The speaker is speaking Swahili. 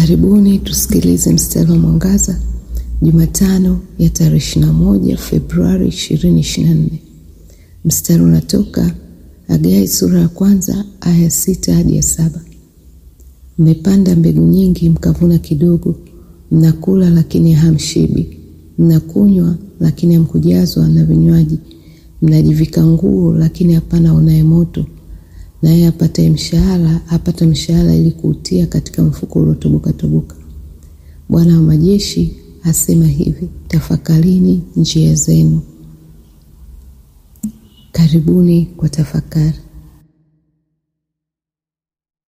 Karibuni tusikilize mstari wa mwangaza Jumatano ya tarehe 21 Februari 2024. Mstari unatoka Hagai sura ya kwanza aya sita hadi ya saba. Mmepanda mbegu nyingi mkavuna kidogo, mnakula lakini hamshibi, mnakunywa lakini hamkujazwa na vinywaji, mnajivika nguo lakini hapana onaye moto, naye apataye mshahara apata mshahara ili kuutia katika mfuko uliotoboka toboka. Bwana wa majeshi asema hivi, tafakarini njia zenu. Karibuni kwa tafakari.